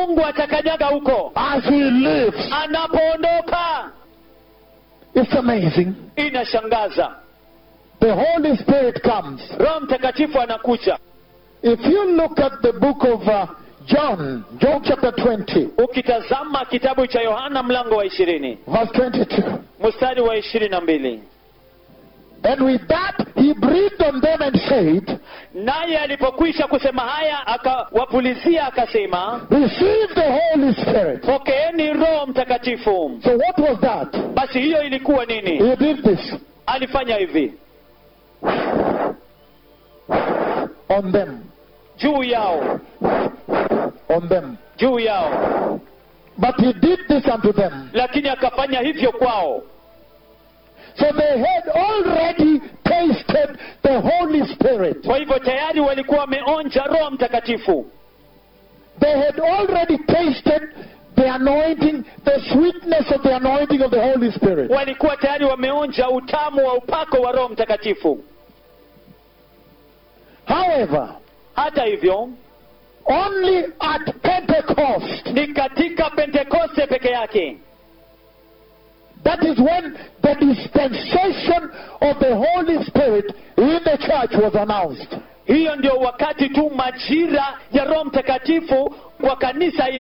mungu atakanyaga huko as he leaves. anapoondoka It's amazing. inashangaza The Holy Spirit comes. roho mtakatifu anakuja If you look at the book of uh, John, John chapter 20, ukitazama kitabu cha yohana mlango wa ishirini verse 22, mstari wa ishirini na mbili and with that he breathed on them and said, naye alipokwisha kusema haya akawapulizia akasema Receive the Holy Spirit. pokeeni roho mtakatifu So what was that? basi hiyo ilikuwa nini He did this alifanya hivi on them, juu yao on them. juu yao But he did this unto them. lakini akafanya hivyo kwao So they had already tasted the Holy Spirit. kwa hivyo tayari walikuwa wameonja roho mtakatifu They had already tasted the anointing, the sweetness of the anointing of the Holy Spirit. walikuwa tayari wameonja utamu wa upako wa roho mtakatifu However, hata hivyo only at Pentecost, ni katika pentekoste peke yake that is when the dispensation of the Holy Spirit in the church was announced. hiyo ndio wakati tu majira ya roho mtakatifu kwa kanisa